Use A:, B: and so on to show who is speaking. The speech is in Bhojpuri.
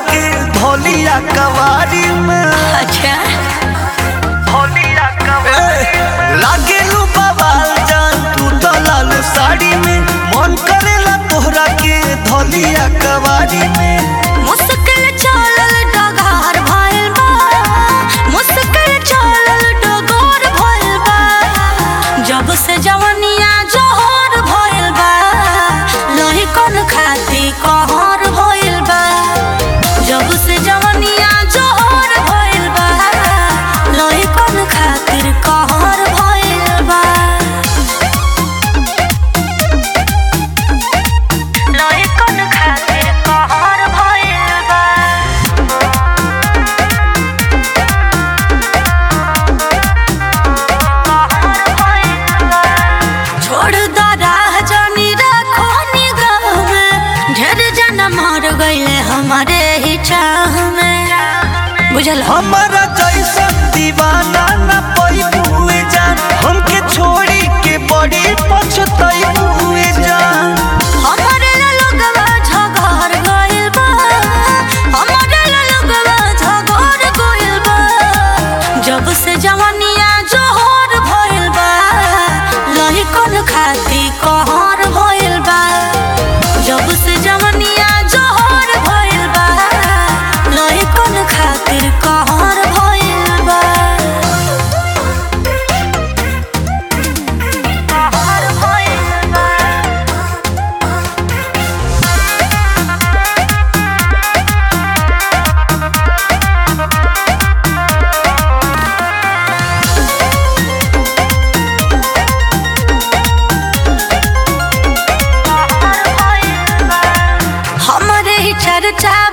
A: के धोलिया कवारी में
B: अच्छा
A: धोलिया कवारी लागे लू बवाल जान तू तो लाल साड़ी में मन करेला तोहरा के धोलिया कवारी में
B: मुश्किल चलल डगार भइल बा मुश्किल चलल डगार भइल बा जब से जवनिया जोहर भइल बा लोही कौन खाती कहर भइल बा जब से जवनिया जोहर भइल बा लोही कौन खातिर कहर भइल बा लोही कौन खातिर कहर भइल बा छोड़ दो राह जानी रखो निगाह में ढेर जना मर गईले हमारे ही चाह में बुझल हम
A: हमारा जैसा दीवाना न पैबुए जान हमके छोड़ी के बड़ी पछताई हुए जान
B: हमारे ला लोगवा झगड़ गइल बा हमारे ला लोगवा झगड़ गइल बा जब से जवानिया जोहर भइल बा लही कौन खाती कहर भइल बा जब से जवानिया जोहर भइल बा लही कौन खातिर कहर भइल बा कहर भइल बा हमरे ही चर्चा